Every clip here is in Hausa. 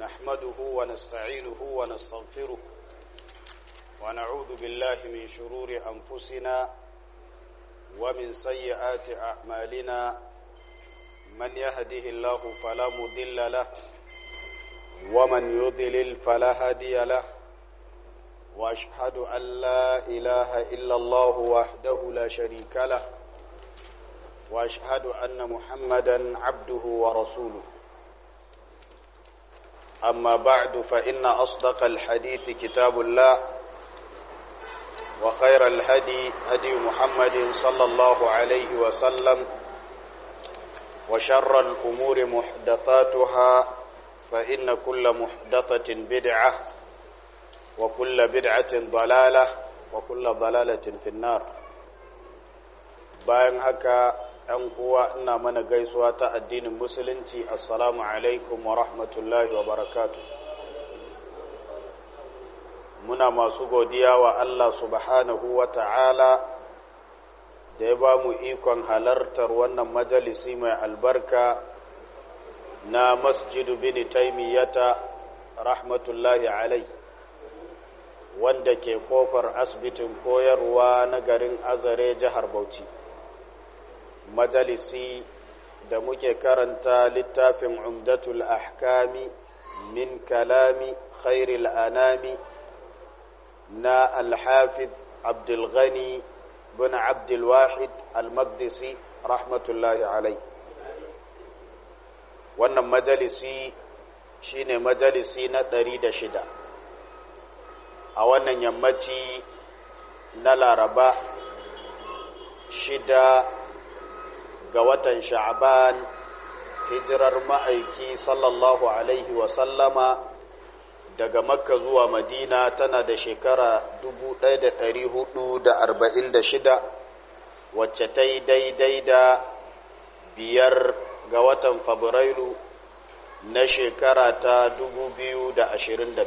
نحمده ونستعينه ونستغفره ونعوذ بالله من شرور أنفسنا ومن سيئات أعمالنا من يهده الله فلا مضل له ومن يضلل فلا هادي له واشهد ان لا اله الا الله وحده لا شريك له واشهد ان محمدا عبده ورسوله اما بعد فان اصدق الحديث كتاب الله وخير الهدي هدي محمد صلى الله عليه وسلم وشر الامور محدثاتها فان كل محدثه بدعه وكل بدعة ضلالة وكل ضلالة في النار bayan haka ‘yan uwa ina mana gaisuwa ta addinin musulunci assalamu alaikum wa rahmatullahi wa barakatu muna masu godiya wa Allah subhanahu wa ta'ala da ya ba mu ikon halartar wannan majalisi mai albarka na masjidu bin taimiyyata rahmatullahi alaihi wanda ke kofar asibitin koyarwa na garin azare jihar bauchi majalisi da muke karanta littafin umdatul ahkami min kalami khairil anami na alhafiz abdulghani bin abdulwahid almaqdisi rahmatullahi alai wannan majalisi shine majalisi na ɗari da shida a wannan yammaci na laraba shida ga watan sha'ban hijirar ma'aiki sallallahu alaihi wasallama daga makka zuwa madina tana da shekara 1446 wacce ta yi daidai da biyar ga watan fabrairu na shekara ta 2025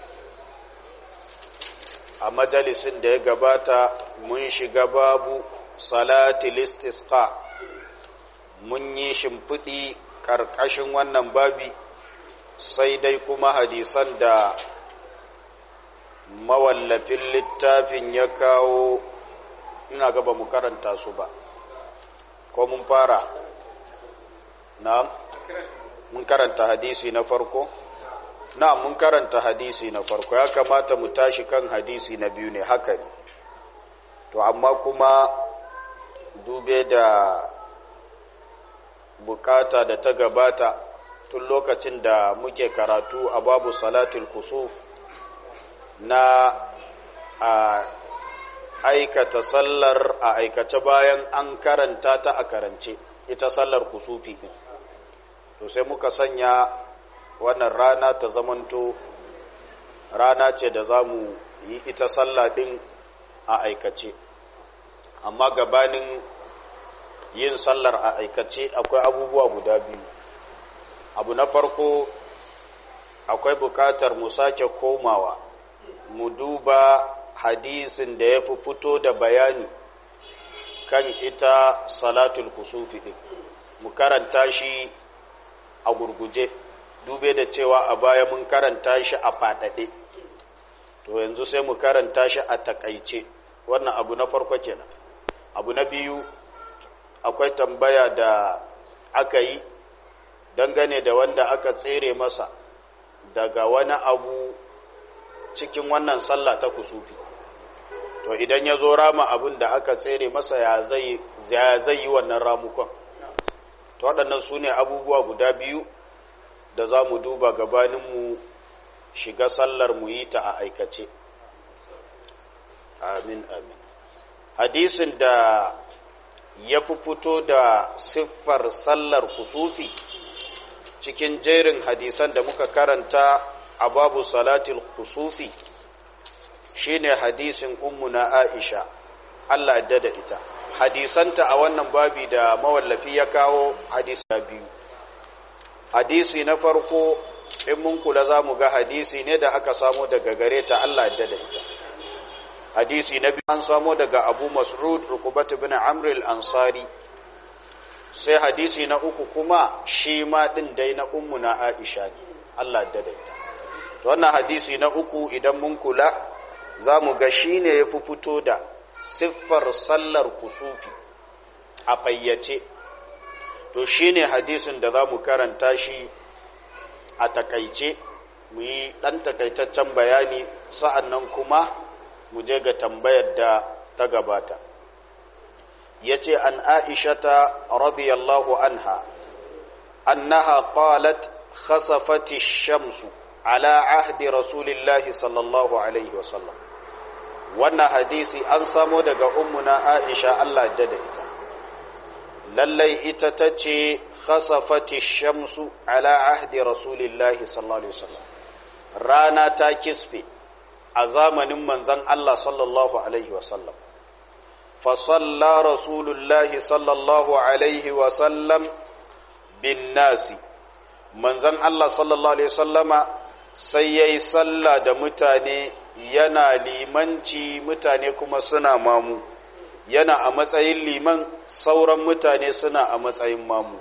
a majalisin da ya gabata mun shiga babu salati listisqa mun yi shimfiɗi ƙarƙashin wannan babi sai dai kuma hadisan da mawallafin littafin ya kawo ina gaba mu karanta su ba ko mun fara na mun karanta hadisi na farko na mun karanta hadisi na farko ya kamata mu tashi kan hadisi na biyu ne haka ne to amma kuma dube da bukata da ta gabata tun lokacin da muke karatu a babu salatul kusuf na a aikata sallar a aikace bayan an karanta ta a karance ita sallar kusufi to sai muka sanya wannan rana ta zamanto rana ce da za mu yi ita sallah ɗin a aikace amma gabanin yin sallar a aikace akwai abubuwa guda biyu abu na farko akwai bukatar mu sake komawa mu duba hadisin da ya fi fito da bayani kan ita salatul kusufi ɗin mu karanta shi a gurguje dube da cewa a baya mun karanta shi a faɗaɗe to yanzu sai mu karanta shi a takaice wannan abu na farko kenan abu na biyu akwai tambaya da aka yi dangane da wanda aka tsere masa daga wani abu cikin wannan sallah ta kusufi to idan ya zo rama abin da aka tsere masa ya zai yi wannan ramukon to waɗannan su ne abubuwa guda biyu da za mu duba gabaninmu shiga sallar mu yi ta a aikace amin amin hadisin da ya fi fito da siffar sallar kusufi cikin jerin hadisan da muka karanta a babu salatul kusufi shine hadisin ummuna aisha Allah da da ita hadisanta a wannan babi da mawallafi ya kawo hadisa biyu hadisi na farko in mun kula za mu ga hadisi ne da aka samo daga gare ta Allah da da ita hadisi na biyu an samo daga abu mas'ud uqbat ibn amr al-ansari sai hadisi na uku kuma shi ma din dai na ummuna aisha ne Allah daidaita to wannan hadisi na uku idan mun kula za mu ga shi ne ya fi fito da siffar sallar kusufi a fayyace to shi ne hadisin da za mu karanta shi a takaice mu yi ɗan takaitaccen bayani sa'an nan kuma mu je ga tambayar da ta gabata ya ce an aishata radiyallahu anha annaha qalat khasafati shamsu ala ahdi rasulillahi sallallahu alaihi wasallam wannan hadisi an samo daga ummuna aisha Allah da da ita lallai ita ta ce khasafati shamsu ala ahdi rasulillahi sallallahu alaihi wasallam rana ta kisfe a zamanin manzon Allah sallallahu alaihi wasallam fa salla rasulullahi sallallahu alaihi wasallam bin nasi manzon Allah sallallahu alaihi wasallama sai yayi sallah da mutane yana limanci mutane kuma suna mamu yana a matsayin liman sauran mutane suna a matsayin mamu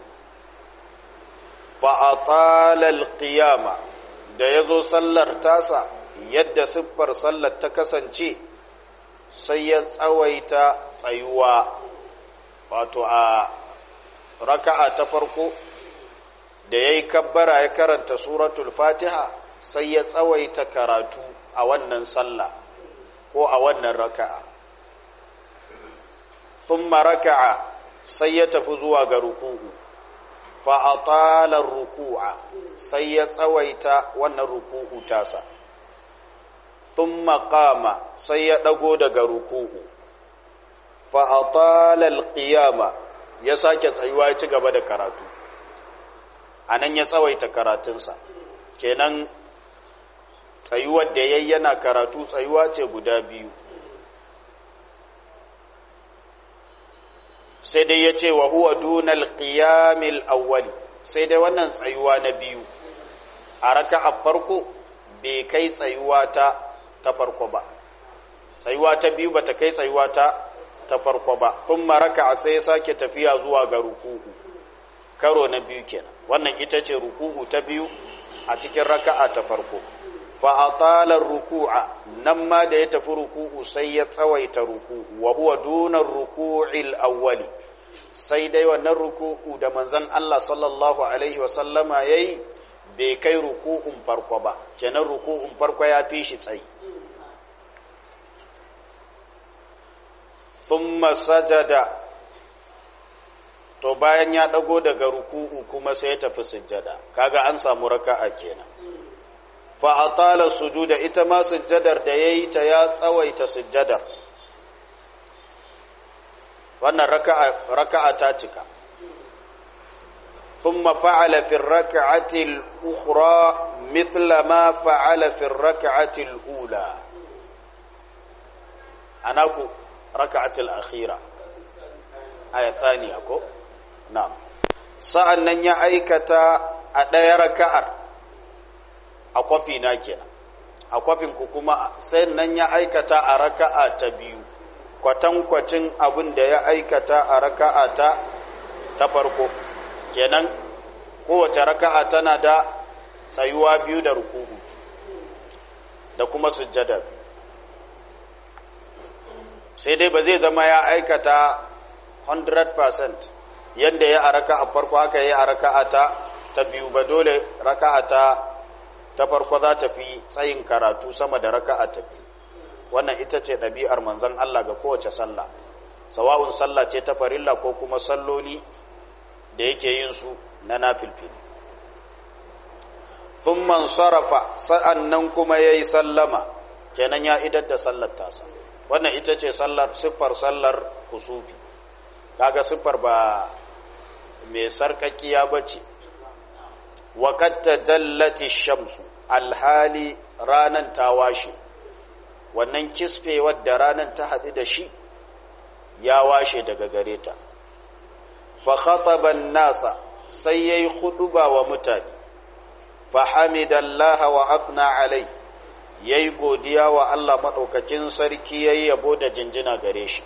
fa'atalal qiyama da ya zo sallar tasa yadda siffar sallar ta kasance sai ya tsawaita tsayuwa wato a raka'a ta farko da ya yi kabbara ya karanta suratul fatiha sai ya tsawaita karatu a wannan sallah ko a wannan raka'a thumma raka'a sai ya tafi zuwa ga ruku'u fa atala ruku'a sai ya tsawaita wannan ruku'u tasa thumma qama sai ya dago daga ruku'u fa atala alqiyama ya sake tsayuwa ya ci gaba da karatu anan ya tsawaita karatunsa kenan tsayuwar da yayi yana karatu tsayuwa ce guda biyu sai dai ya ce wa huwa dunal qiyamil awwali sai dai wannan tsayuwa na biyu a raka'a farko bai kai tsayuwa ta ta farko ba tsayuwa ta biyu bata kai tsayuwa ta ta farko ba kuma raka'a sai ya sake tafiya zuwa ga ruku'u karo na biyu kenan wannan ita ce ruku'u ta biyu a cikin raka'a ta farko fa atala ruku'a nan ma da ya tafi ruku'u sai ya tsawaita ruku'u wa huwa duna ruku'il awwali sai dai wannan ruku'u da manzon Allah sallallahu alaihi wa sallama yayi bai kai ruku'un farko ba kenan ruku'un farko ya fi shi tsayi thumma sajada to bayan ya dago daga ruku'u kuma sai ya tafi sujjada kaga an samu raka'a kenan fa atala sujuda ita ma sujjadar da yayi ta ya tsawaita sujjadar wannan raka'a raka'a ta cika thumma fa'ala fi ar-rak'ati al-ukhra mithla ma fa'ala fi ar-rak'ati al-ula anaku rak'ati al-akhira aya thaniya ko na'am sa'an nan ya aikata a ɗaya raka'ar a kwafi na kenan a kwafin ku kuma sai nan ya aikata a raka'a ta biyu kwatankwacin abin da ya aikata a raka'a ta ta farko kenan kowace raka'a tana da tsayuwa biyu da ruku'u da kuma sujjada sai dai ba zai zama ya aikata 100% yadda ya a raka'a farko haka ya a raka'a ta ta biyu ba dole raka'a ta ta farko za ta fi tsayin karatu sama da raka'a ta biyu wannan ita ce ɗabi'ar manzon Allah ga kowace sallah sawa'un sallah ce ta farilla ko kuma salloli da yake yin su na nafilfili thumman sarafa sa'annan kuma yayi sallama kenan ya idar da sallar tasa wannan ita ce sallar siffar sallar kusufi kaga siffar ba mai sarkakiya bace وقد تجلت shamsu alhali ranan ta washe wannan kisfe wadda ranan ta haɗu da shi ya washe daga gare ta fa khataban nasa sai yayi khutuba wa mutane fa hamidallaha wa athna alai yayi godiya wa Allah madaukakin sarki yayi yabo da jinjina gare shi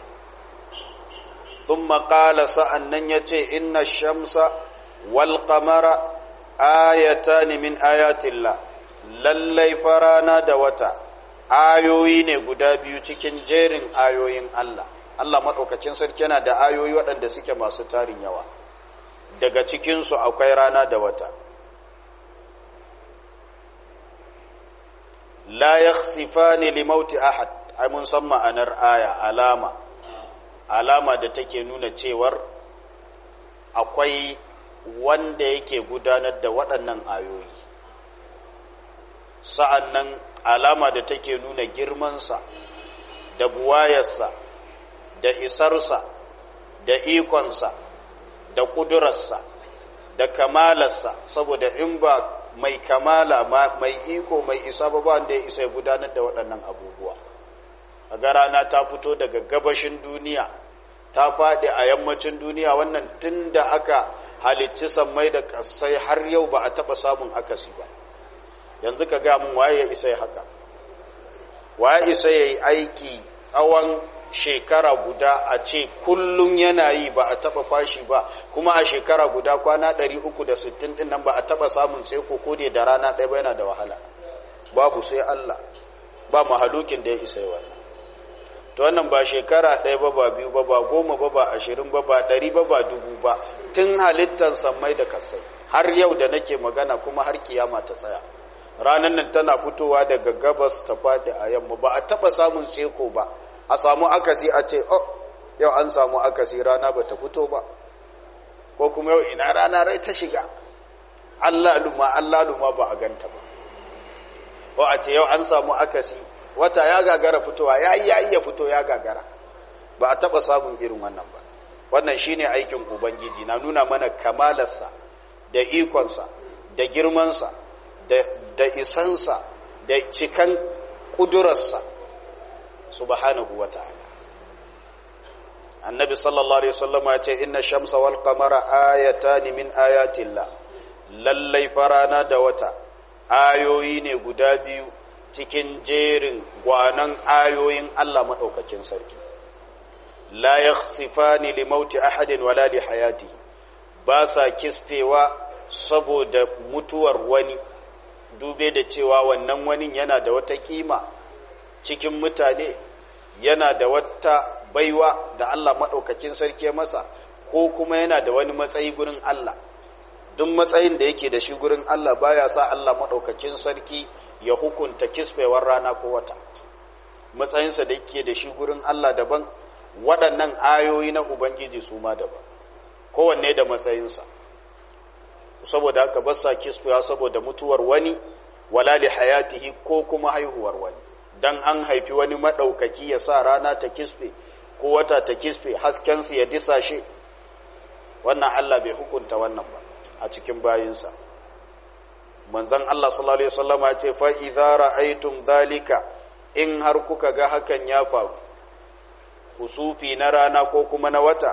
thumma qala sa'annan yace inna shamsa wal qamara ayatani min ayatillah lallai farana da wata ayoyi ne guda biyu cikin jerin ayoyin Allah Allah maɗaukacin sarki yana da ayoyi waɗanda suke masu tarin yawa daga cikinsu akwai rana da wata la yakhsifani li mauti ahad ai mun san ma'anar aya alama alama da take nuna cewar akwai wanda yake gudanar da waɗannan ayoyi sa'an nan alama da take nuna girmansa da buwayarsa da isarsa da ikonsa da ƙudurarsa da kamalarsa saboda in ba mai kamala mai iko mai isa ba wanda ya isa ya gudanar da waɗannan abubuwa a rana ta fito daga gabashin duniya ta faɗi a yammacin duniya wannan tun da aka halicci sammai da ƙasai har yau ba a taɓa samun akasi ba yanzu ka ga mun waye ya isa ya haka waye isa ya yi aiki tsawon shekara guda a ce kullum yana yi ba a taba fashi ba kuma a shekara guda kwana 360 din nan ba a taba samun sai ko da rana ɗaya ba yana da wahala babu sai Allah ba mahalukin da ya isa wannan to wannan ba shekara ɗaya ba ba biyu ba ba goma ba ba ashirin ba ba ɗari ba ba dubu ba tun halittar sammai da kasai har yau da nake magana kuma har kiyama ta tsaya ranar nan tana fitowa daga gabas ta faɗi a yamma ba a taɓa samun seko ba a samu akasi a ce oh yau an samu akasi rana ba ta fito ba ko kuma yau ina rana rai ta shiga Allah luma Allah luma ba a ganta ba ko a ce yau an samu akasi wata ya gagara fitowa ya yi ya iya fito ya gagara ba a taɓa samun irin wannan ba wannan shine aikin ubangiji na nuna mana kamalarsa da ikonsa da girmansa da isansa da cikan ƙudurarsa subhanahu wa ta'ala annabi sallallahu alaihi wasallam ya ce inna shamsa wal qamara ayatan min ayatillah lallai farana da wata ayoyi ne guda biyu cikin jerin gwanan ayoyin Allah madaukakin sarki la yakhsifani li mauti ahadin wala li hayati ba sa kisfewa saboda mutuwar wani dube da cewa wannan wani yana da wata kima cikin mutane yana da wata baiwa da Allah maɗaukakin sarki masa ko kuma yana da wani matsayi gurin Allah duk matsayin da yake da shi gurin Allah baya sa Allah maɗaukakin sarki ya hukunta kisfewar rana ko wata matsayinsa da yake da shi gurin Allah daban waɗannan ayoyi na Ubangiji su ma daban kowanne da matsayinsa saboda haka basa kisfewa saboda mutuwar wani wala li hayatihi ko kuma haihuwar wani dan an haifi wani maɗaukaki ya sa rana ta kisfe ko wata ta kisfe haskensu ya disashe wannan Allah bai hukunta wannan ba a cikin bayinsa manzon Allah sallallahu alaihi wasallam ya ce fa idza ra'aytum dhalika in har kuka ga hakan ya faru kusufi na rana ko kuma na wata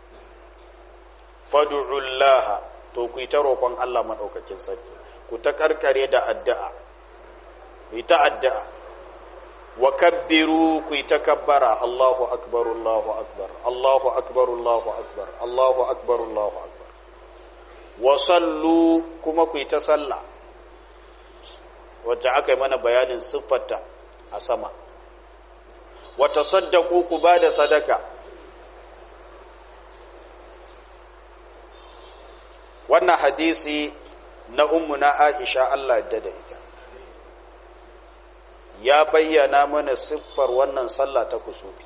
fad'ullaha to ku yi ta roƙon Allah madaukakin sarki ku ta karkare da addu'a ku yi ta addu'a wa kabbiru ku yi takabbara Allahu akbar Allahu akbar Allahu akbar Allahu akbar Allahu akbar Allahu akbar wa sallu kuma ku yi ta sallah wacce aka yi mana bayanin siffarta a sama wa tasaddaqu ku ba da sadaka wannan hadisi na ummuna Aisha Allah da ita ya bayyana mana siffar wannan sallah ta kusufi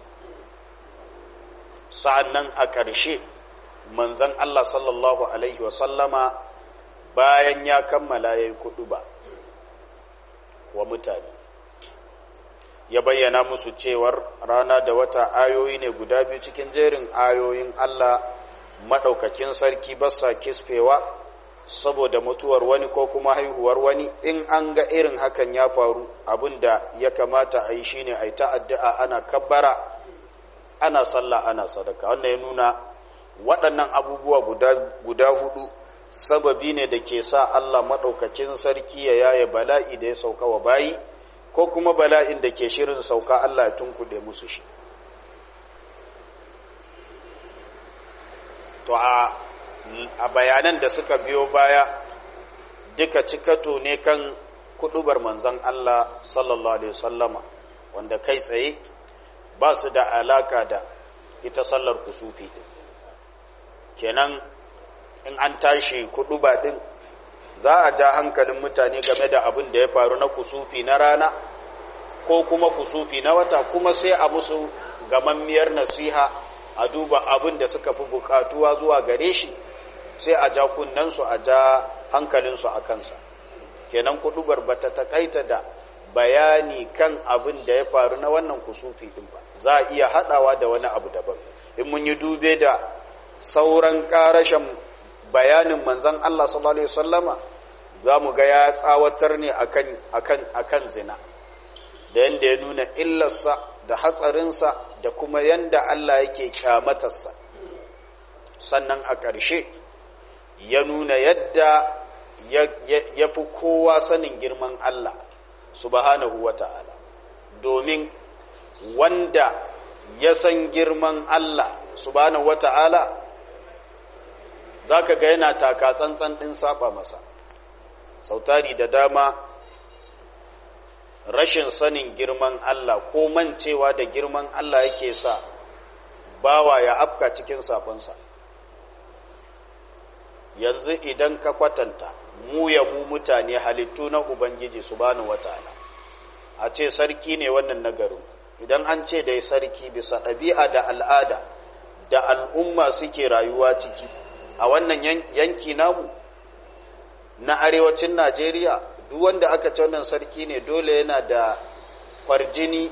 sa'annan a ƙarshe manzon Allah sallallahu alaihi wasallama bayan ya kammala yayi kudu ba wa mutane ya bayyana musu cewar rana da wata ayoyi ne guda biyu cikin jerin ayoyin Allah maɗaukakin sarki basa kisfewa saboda mutuwar wani ko kuma haihuwar wani in an ga irin hakan ya faru abinda ya kamata a yi shine a yi ta'addu'a ana kabbara ana sallah ana sadaka wanda ya nuna waɗannan abubuwa guda, guda hudu sababi ne da ke sa Allah maɗaukakin sarki ya yaye bala'i da ya sauka wa bayi ko kuma bala'in da ke shirin sauka Allah ya tunkuɗe musu shi to a a bayanan da suka biyo baya duka cikato ne kan kudubar manzan Allah sallallahu alaihi wasallama wanda kai tsaye ba su da alaka da ita sallar kusufi din kenan in an tashi kuduba din za a ja hankalin mutane game da abin da ya faru na kusufi na rana ko kuma kusufi na wata kuma sai a musu gamammiyar nasiha a duba abin da suka fi bukatuwa zuwa gare shi sai a ja kunnensu a ja hankalinsu a kansa kenan kudubar ba ta takaita da bayani kan abin da ya faru na wannan kusufi din ba za a iya hadawa da wani abu daban in mun yi dube da sauran karashen bayanin manzan Allah sallallahu alaihi wasallama za mu ga ya tsawatar ne akan akan akan zina da yanda ya nuna illarsa da hatsarinsa da kuma yanda Allah yake kyamatarsa sannan a ƙarshe ya nuna yadda ya fi kowa sanin girman Allah subhanahu wa ta'ala domin wanda ya san girman Allah subhanahu wa ta'ala za ka ga yana taka tsantsan ɗin saba masa sautari da dama rashin sanin girman Allah ko mancewa da girman Allah yake sa bawa ya afka cikin safonsa yanzu idan ka kwatanta mu ya mu mutane halittu na ubangiji subhanahu wataala a ce sarki ne wannan nagarin idan an ce da sarki bisa ɗabi'a da al'ada da al'umma suke rayuwa ciki a wannan yanki namu na arewacin najeriya duk wanda aka ce wannan sarki ne dole yana da kwarjini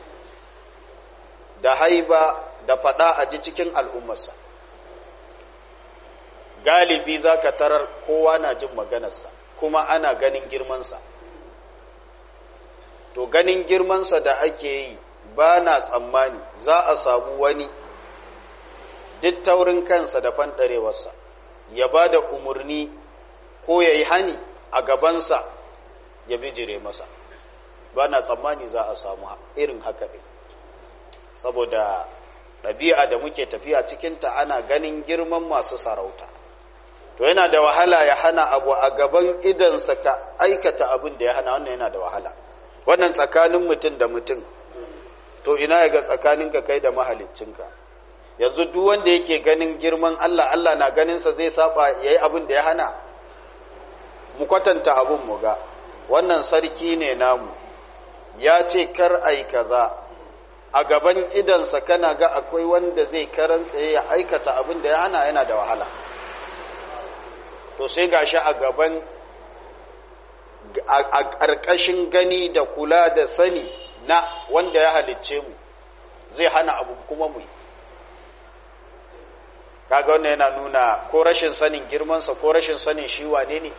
da haiba da fada a ji cikin al'ummarsa galibi za ka tarar kowa na jin maganarsa kuma ana ganin girmansa to ganin girmansa da ake yi ba na tsammani za a samu wani duk taurin kansa da fanɗarewarsa ya ba da umarni ko ya yi hani a gabansa ya bijire masa ba na tsammani za a samu irin haka ɗin saboda ɗabi'a da muke tafiya cikinta ana ganin girman masu sarauta to yana da wahala ya hana abu a gaban idansa ka aikata abin da ya hana wannan yana da wahala wannan tsakanin mutum da mutum to ina ya ga tsakaninka kai da mahaliccinka yanzu duk wanda yake ganin girman Allah Allah na ganinsa zai saba yayi abin da ya hana mu kwatanta abin mu ga wannan sarki ne namu ya ce kar ai kaza a gaban idansa kana ga akwai wanda zai karantsa ya aikata abin da ya hana yana da wahala to sai gashi a gaban a ƙarƙashin gani da kula da sani na wanda ya halicce mu zai hana abu kuma mu yi kaga wannan yana nuna ko rashin sanin girmansa ko rashin sanin shi wane ne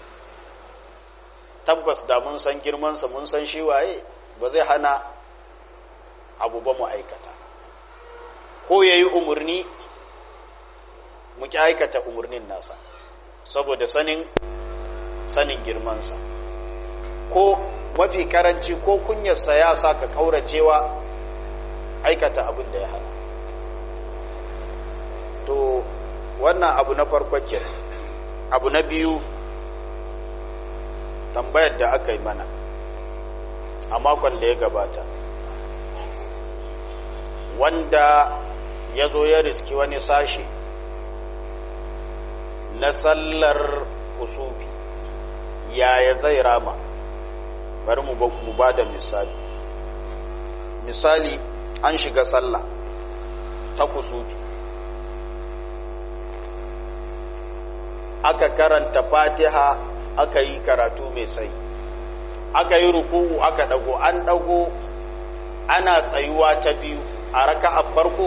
tabbas da mun san girmansa mun san shi waye ba zai hana abu ba mu aikata ko ya yi umarni mu ki aikata umarnin nasa saboda sanin sanin girmansa ko mafi karanci ko kunyarsa ya sa ka kauracewa aikata abin da ya hana to wannan abu na farko ke abu na biyu tambayar da aka yi mana a makon da ya gabata wanda ya zo ya riski wani sashe na sallar kusufi yaya zai rama bari mu ba da misali misali an shiga sallah ta kusufi aka karanta fatiha aka yi karatu mai tsayi aka yi ruku'u aka dago an dago ana tsayuwa ta biyu a raka'a farko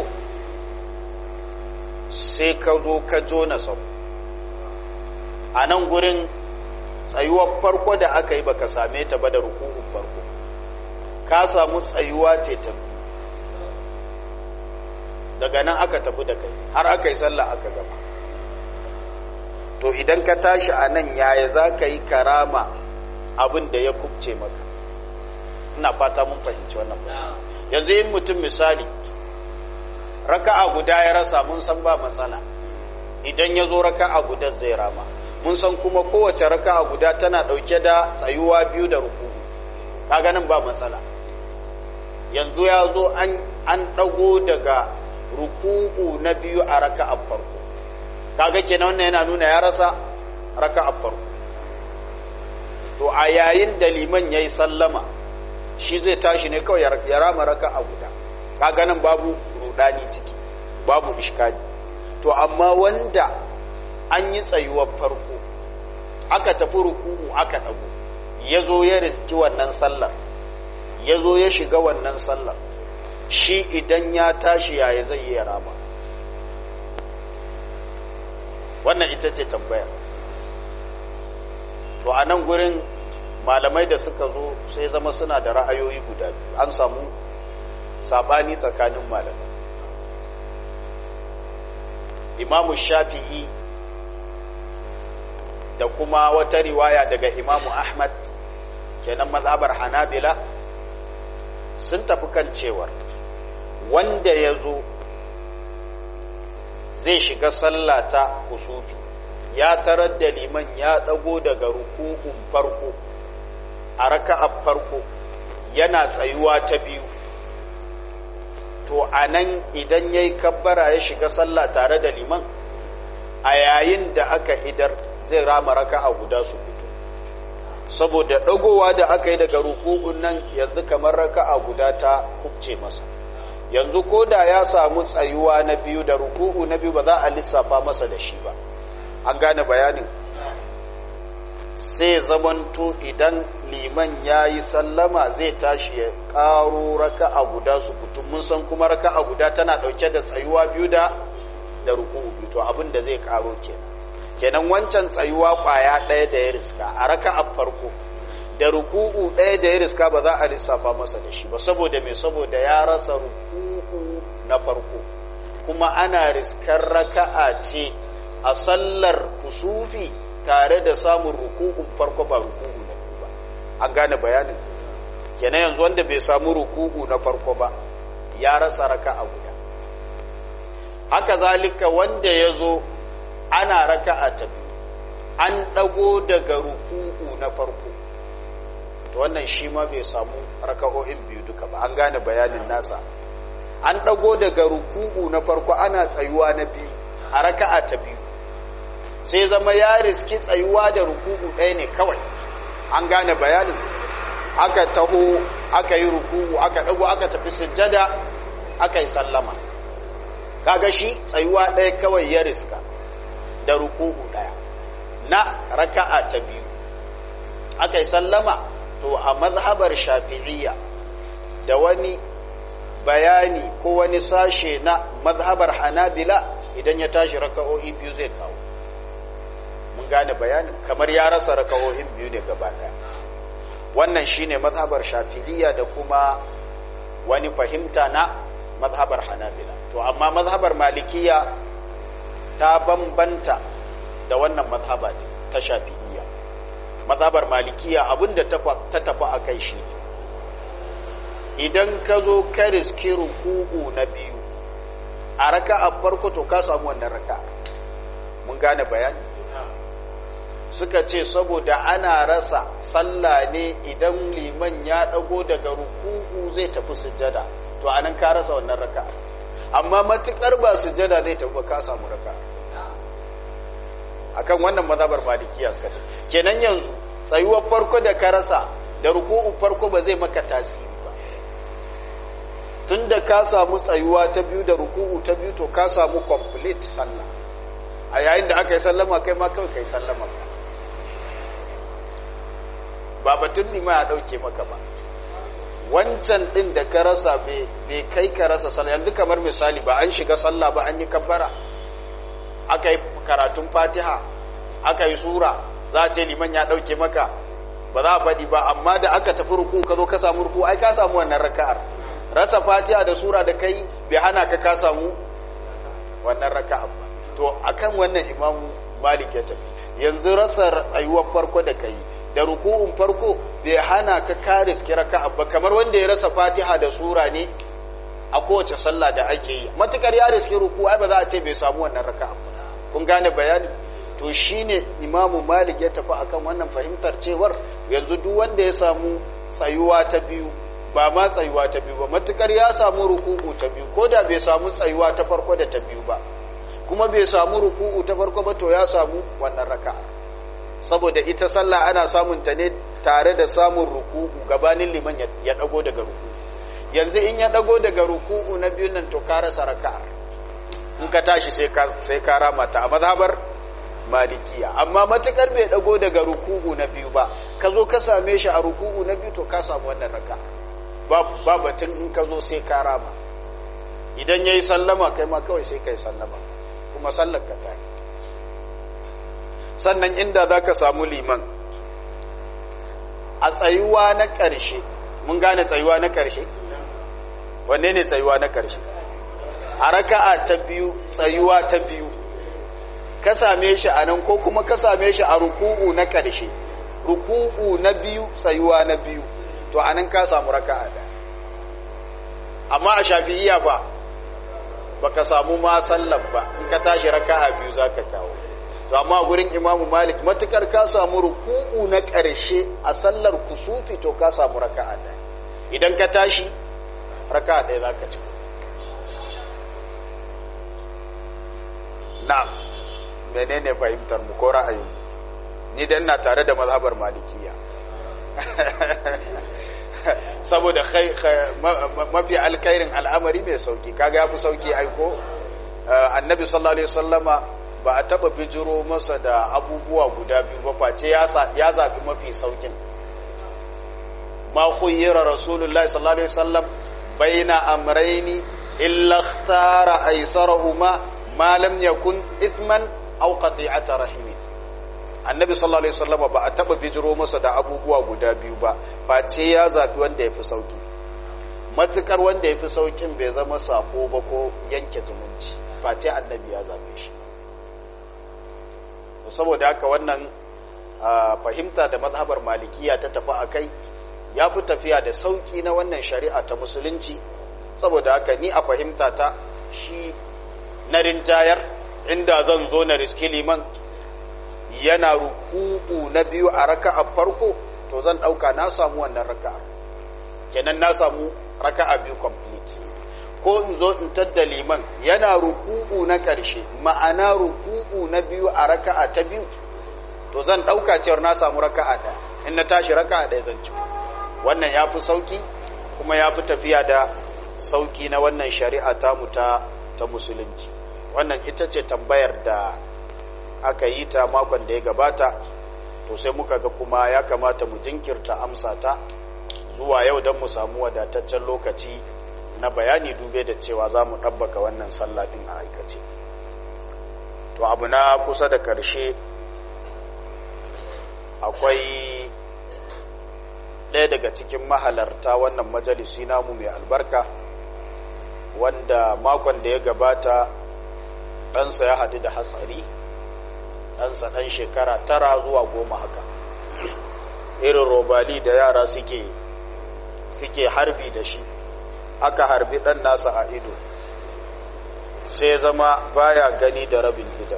sai ka zo ka jona sau a nan gurin tsayuwar farko da aka yi baka same ta ba da ruku'un farko ka samu tsayuwa ce ta biyu daga nan aka tafi da kai har aka yi sallah aka gama to idan ka tashi a nan yaya za ka yi karama abin da ya kubce maka ina fata mun fahimci wannan ba yanzu yin mutum misali raka'a guda ya rasa mun san ba matsala idan ya zo raka'a guda zai rama mun san kuma kowace raka'a guda tana dauke da tsayuwa biyu da ruku kaga nan ba matsala yanzu ya zo an an dago daga ruku'u na biyu a raka'a farko kaga kenan wannan yana nuna ya rasa raka'a farko to a yayin da liman yayi sallama shi zai tashi ne kawai ya rama raka'a guda kaga nan babu rudani ciki babu iskali to amma wanda an yi tsayuwar farko aka tafi ruku'u aka dago ya zo ya riski wannan sallar ya zo ya shiga wannan sallar shi idan ya tashi yaya zai yi rama wannan ita ce tambayar to a nan gurin malamai da suka zo sai zama suna da ra'ayoyi guda biyu an samu sabani tsakanin malamai imamu shafi'i da kuma wata riwaya daga imamu ahmad kenan mazhabar hanabila sun tafi kan cewar wanda ya zo zai shiga sallah ta kusufi ya tarar da liman ya ɗago daga ruku'un farko a raka'ar farko yana tsayuwa ta biyu to a nan idan ya yi kabbara ya shiga sallah tare da liman a yayin da aka idar zai rama raka'a guda su fito saboda ɗagowa da aka yi daga ruku'un nan yanzu kamar raka'a guda ta kubce masa yanzu ko da ya samu tsayuwa na biyu da ruku'u na biyu ba za a lissafa masa da shi ba an gane bayanin sai zamanto idan liman ya yi sallama zai tashi ya ƙaro raka'a guda su kutum mun san kuma raka'a guda tana ɗauke da tsayuwa biyu da da ruku'u biyu to abin da zai ƙaro kenan kenan wancan tsayuwa ƙwaya ɗaya da ya riska a raka'a farko da ruku'u ɗaya da ya riska ba za a lissafa masa da shi ba saboda me saboda ya rasa ruku'u na farko kuma ana riskar raka'a ce a sallar kusufi tare da samun ruku'un farko ba ruku'u na biyu ba an gane bayanin kenan yanzu wanda bai samu ruku'u na farko ba ya rasa raka'a guda haka zalika wanda ya zo ana raka'a ta biyu an ɗago daga ruku'u na farko to wannan shi ma bai samu raka'o'in biyu duka ba an gane bayanin nasa an ɗago daga ruku'u na farko ana tsayuwa na biyu a raka'a ta biyu sai zama ya riski tsayuwa da ruku'u ɗaya ne kawai an gane bayanin aka taho aka yi ruku'u aka ɗago aka tafi sujjada aka yi sallama kaga shi tsayuwa ɗaya kawai ya riska da ruku'u ɗaya na raka'a ta biyu aka yi sallama to a mazhabar shafi'iyya da wani bayani ko wani sashe na mazhabar hanabila idan ya tashi raka'o'i biyu zai kawo mun gane bayanin kamar ya rasa raka'o'in biyu ne gaba daya wannan shine mazhabar shafi'iyya da kuma wani fahimta na mazhabar hanabila to amma mazhabar malikiya ta bambanta da wannan mazhaba ta shafi'iyya mazhabar malikiya abinda ta tafi a kai shi idan ka zo ka riski ruku'u na biyu a raka a farko to ka samu wannan raka mun gane bayani suka ce saboda ana rasa sallah ne idan liman ya dago daga ruku'u zai tafi sujjada to anan ka rasa wannan raka amma matukar ba sujjada zai tafi ka samu raka akan wannan mazhabar malikiya suka ce kenan yanzu tsayuwar farko da ka rasa da ruku'u farko ba zai maka tasiri ba tunda ka samu tsayuwa ta biyu da ruku'u ta biyu to ka samu complete sallah a yayin da aka yi sallama kai ma kawai kai sallama ka ba batun nima ya dauke maka ba wancan din da ka rasa bai kai ka rasa sallah yanzu kamar misali ba an shiga sallah ba an yi kabbara aka yi karatun fatiha aka yi sura za a ce liman ya ɗauke maka ba za a faɗi ba amma da aka tafi ruku ka zo ka samu ruku ai ka samu wannan raka'ar rasa fatiha da sura da kai bai hana ka ka samu wannan raka'ar ba to akan wannan imamu malik ya tafi yanzu rasa tsayuwar farko da kai da ruku'un farko bai hana ka ka riski raka'a ba kamar wanda ya rasa fatiha da sura ne a kowace sallah da ake yi matukar ya riski ruku ai ba za a ce bai samu wannan raka'a ba kun gane bayani to to shine imamu malik ya tafi akan wannan fahimtar cewar yanzu duk wanda ya samu tsayuwa ta biyu ba ma tsayuwa ta biyu ba matukar ya samu ruku'u ta biyu ko da bai samu tsayuwa ta farko da ta biyu ba kuma bai samu ruku'u ta farko ba to ya samu wannan raka'a saboda ita sallah ana samun ta ne tare da samun ruku'u gabanin liman ya dago daga ruku'u yanzu in ya dago daga ruku'u na biyun nan to ka rasa raka'a in ka tashi sai ka sai ka rama ta a mazhabar malikiya amma matukar bai dago daga ruku'u na biyu ba ka zo ka same shi a ruku'u na biyu to ka samu wannan raka'a ba batun in ka zo sai ka rama idan yayi sallama kai ma kawai sai kai sallama kuma sallar ka ta yi sannan inda za ka samu liman a tsayuwa na ƙarshe mun gane tsayuwa na ƙarshe wanne ne tsayuwa na ƙarshe a raka'a ta biyu tsayuwa ta biyu ka same shi a nan ko kuma ka same shi a ruku'u na ƙarshe ruku'u na biyu tsayuwa na biyu to a nan ka samu raka'a da amma a shafi'iya ba baka samu ma sallar ba in ka tashi raka'a biyu zaka kawo to amma gurin imamu malik matukar ka samu ruku'u na ƙarshe a sallar kusufi to ka samu raka'a ɗaya idan ka tashi raka'a ɗaya zaka ci na'am menene fahimtar mu ko ra'ayin ni dan na tare da mazhabar malikiya saboda mafi alkairin al'amari mai sauki kaga ya fi sauki aiko annabi sallallahu alaihi wasallama ba a taba bijiro masa da abubuwa guda biyu ba face ya zaɓi mafi saukin ma khuyyira rasulullahi sallallahu alaihi wasallam baina amrayni illa ikhtara aysarahuma ma lam yakun ithman aw qati'ata rahimin annabi sallallahu alaihi wasallam ba a taba bijiro masa da abubuwa guda biyu ba face ya zabi wanda yafi sauki matukar wanda yafi saukin bai zama sako ba ko yanke zumunci face annabi ya zabe shi saboda haka wannan fahimta da mazhabar malikiya ta tafi akai ya fi tafiya da sauki na wannan shari'a ta musulunci saboda haka ni a fahimta ta shi na rinjayar inda zan zo na riski liman yana ruku'u na biyu a raka'a farko to zan dauka na samu wannan raka'a kenan na samu raka'a biyu complete ko in zo in tadda liman yana ruku'u na karshe ma'ana ruku'u na biyu a raka'a ta biyu to zan dauka cewa na samu raka'a ɗaya in na tashi raka'a ɗaya zan ci wannan ya fi sauki kuma ya fi tafiya da sauki na wannan shari'a ta mu ta ta musulunci wannan ita ce tambayar da aka yi ta makon da ya gabata to sai muka ga kuma ya kamata mu jinkirta amsa ta zuwa yau don mu samu wadataccen lokaci na bayani dube da cewa za mu ɗabbaka wannan sallah ɗin a aikace to abu na kusa da ƙarshe akwai ɗaya daga cikin mahalarta wannan majalisi namu mai albarka wanda makon da ya gabata ɗansa ya haɗu da hatsari ɗansa ɗan shekara tara zuwa goma haka irin robali da yara suke suke harbi da shi aka harbi ɗan nasa a ido sai zama baya gani da rabin idan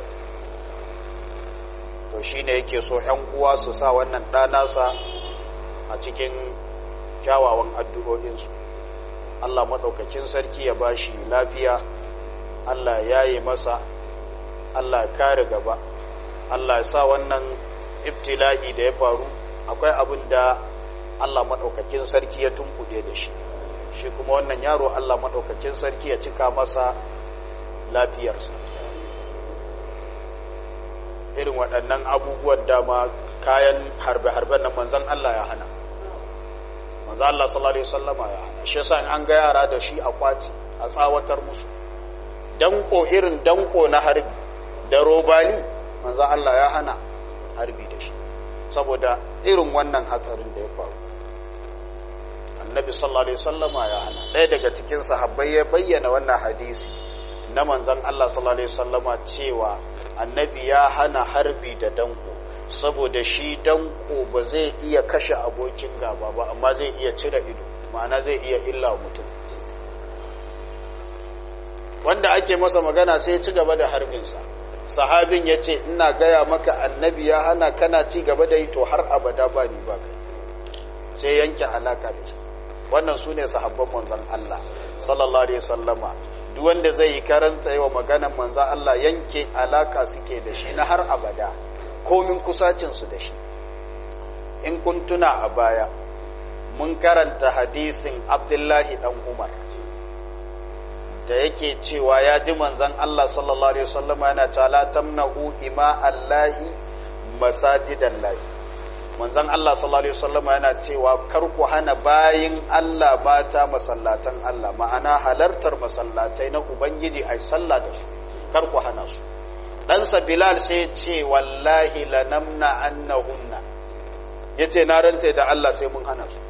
to shine yake so ‘yan uwa su sa wannan ɗanasa a cikin kyawawan addu'o'insu Allah maɗaukakin sarki ya ba shi lafiya Allah ya yi masa Allah ya kare gaba Allah ya sa wannan ibtila'i da ya faru akwai abin da Allah maɗaukakin sarki ya tunkuɗe da shi shi kuma wannan yaro Allah maɗaukakin sarki ya cika masa lafiyarsa irin waɗannan abubuwan dama kayan harbe-harben nan manzan Allah ya hana manzan Allah sallallahu Alaihi wasallama ya hana shi yasa an ga yara da shi a kwaci a tsawatar musu danko irin danko na harbi da robali manzan Allah ya hana harbi da shi saboda irin wannan hatsarin da ya faru annabi sallallahu Alaihi wasallama ya hana ɗaya daga cikin sahabbai ya bayyana wannan hadisi na manzan Allah sallallahu Alaihi wasallama cewa annabi ya hana harbi da danko saboda shi danko ba zai iya kashe abokin gaba ba amma zai iya cire ido ma'ana zai iya illa mutum wanda ake masa magana sai ya ci gaba da harbinsa sahabin ya ce ina gaya maka annabi ya hana kana ci gaba da yi to har abada ba ni ba kai sai yanke alaka da shi wannan su ne sahabban manzan Allah sallallahu alaihi wasallama duk wanda zai yi karan wa maganan manzan Allah yanke alaka suke da shi na har abada komin kusacin su da shi in kun tuna a baya mun karanta hadisin Abdullahi dan Umar da yake cewa ya ji manzan Allah sallallahu alaihi wasallama yana cewa la tamna'u ima Allahi masajidan lahi manzon Allah sallallahu alaihi wasallam yana cewa kar ku hana bayin Allah mata masallatan Allah ma'ana halartar masallatai na ubangiji ai sallah da su kar ku hana su dan sa Bilal sai ce wallahi lanamna annahunna yace na rantse da Allah sai mun hana su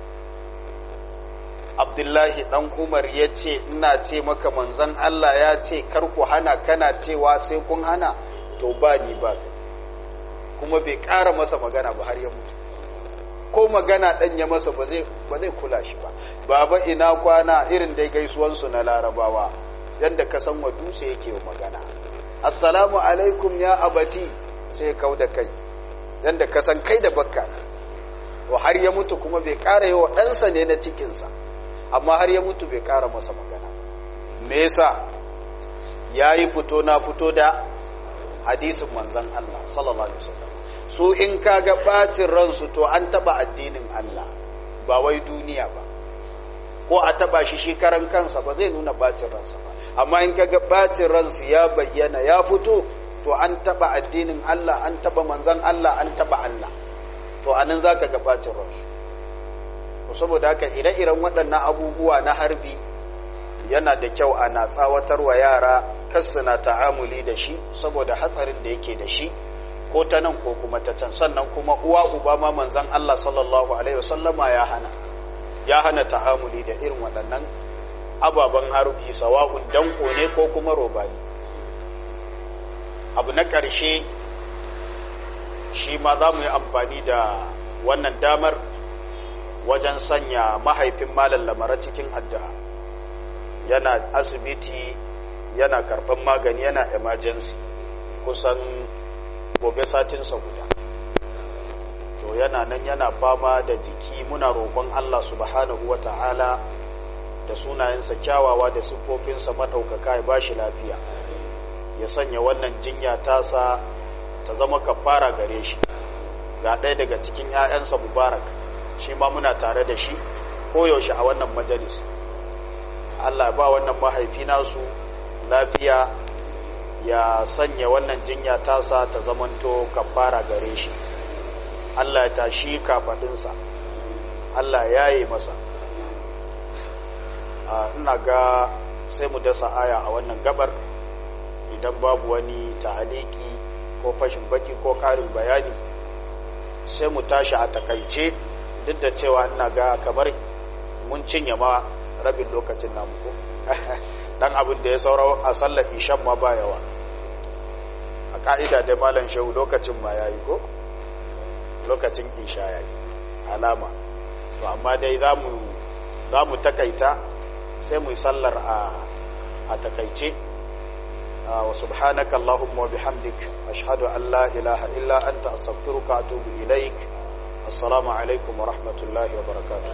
Abdullahi dan Umar ya ce ina ce maka manzon Allah ya ce kar ku hana kana cewa sai kun hana to ba ni ba kuma bai ƙara masa magana ba har ya mutu ko magana ɗan ya masa ba zai kula shi ba baba ina kwana irin dai gaisuwansu na larabawa yadda ka san wa dutse yake magana assalamu alaikum ya abati sai kau da kai yadda ka san kai da bakka to har ya mutu kuma bai ƙara yi wa ɗansa ne na cikinsa amma har ya mutu bai ƙara masa magana me yasa ya yi fito na fito da hadisin manzon Allah sallallahu alaihi wasallam su in kaga bacin ransu to an taba addinin Allah ba wai duniya ba ko a taba shi shi karan kansa ba zai nuna bacin ransa ba amma in kaga bacin ransu ya bayyana ya fito to an taba addinin Allah an taba manzon Allah an taba Allah to anan zaka ga bacin ransu to saboda haka ire-iren waɗannan abubuwa na harbi yana da kyau ana tsawatar wa yara na ta'amuli da shi saboda hatsarin da yake da shi ko ta nan ko kuma ta can sannan kuma uwa uba ma manzan Allah sallallahu alaihi wasallama ya hana ya hana ta'amuli da irin waɗannan ababen harbi sawa'un danko ne ko kuma robani abu na ƙarshe shi ma za mu yi amfani da wannan damar wajen sanya mahaifin malam lamara cikin addu'a yana asibiti yana karɓar magani yana emergency kusan gobe satinsa guda to yana nan yana fama da jiki muna roƙon Allah subhanahu wa ta'ala da sunayensa kyawawa da siffofinsa maɗaukaka ya ba shi lafiya ya sanya wannan jinya tasa ta zama kafara gare shi ga ɗaya daga cikin 'ya'yansa mubarak shi ma muna tare da shi koyaushe a wannan majalis Allah ba wannan mahaifi nasu lafiya ya sanya wannan jinya tasa ta zamanto kafara gare shi Allah ya tashi kafadinsa Allah ya yi masa ina ga sai mu dasa aya a wannan gabar idan babu wani ta'aliki ko fashin baki ko karin bayani sai mu tashi a takaice duk da cewa ina ga kamar mun cinye ma rabin lokacin namu ko dan abin da ya saura a sallar ishan ma ba yawa a ka'ida da malam shehu lokacin ma yayi ko lokacin isha yayi alama to amma dai zamu zamu takaita sai mu yi sallar a a takaice wa subhanaka allahumma wa bihamdik ashhadu an la ilaha illa anta astaghfiruka wa atubu ilaik assalamu alaikum wa rahmatullahi wa barakatuh